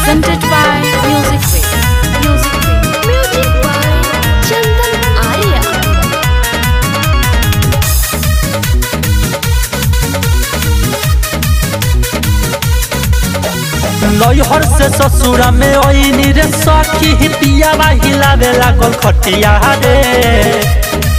presented by Music Way. Music Way. Music by Chandan Arya. नैहर से ससुरा में ओइनी रे सखी पियावा हिलावे लागल खटिया रे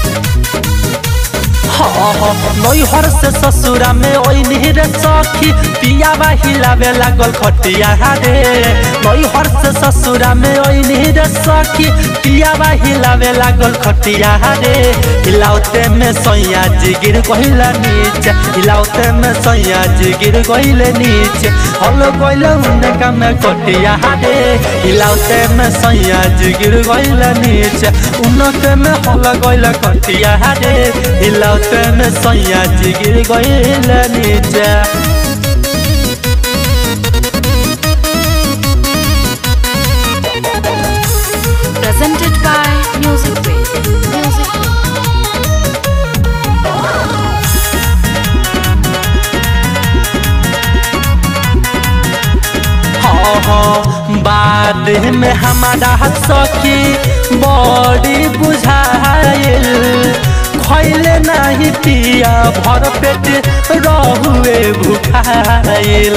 हाँ हाँ नैहर से ससुरा में ओइनी रे सखी पियावा हिलावे लागल खटिया रे नैहर से ससुरा में ओइनी रे सखी पियावा हिलावे लागल खटिया रे हिलाउते में सैया जी गिर गइला नीचे हिलाउते में सैया जी गिर गइले नीचे हल गइल उनका में कटिया रे हिलाउते में सैया जी गिर गइला नीचे उनके में हल गइल कटिया रे हिलाउते में सैया जी गिर गइला नीचे Presented by Music Way. Music Way. हाँ हाँ बाद में हमारा सखी बड़ी बुझाइल खैले नहीं पिया भर पेट रहुए भुखाइल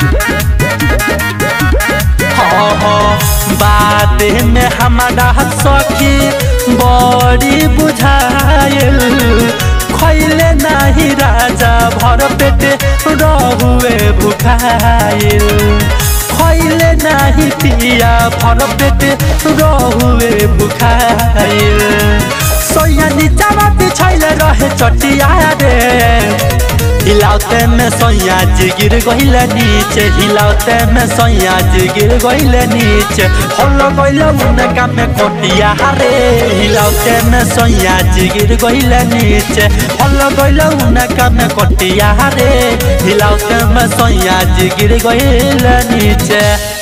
हाँ हाँ बाद में हमारा सखी बड़ी बुझाइल खैले नहीं राजा भर पेट रहुए भुखाइल खैले नहीं पिया भर पेट रहुए भुखाइल सोया नीचा बिछैले रहे चटिया रे हिलाउते में सैया जी गिर गइले नीचे हिलाउते में सैया जी गिर गइले नीचे हल गइले उनका में कोटिया रे हिलाउते में सैया जी गिर गइले नीचे हल गइले उनका में कोटिया रे हिलाउते में सैया जी गिर गइले नीचे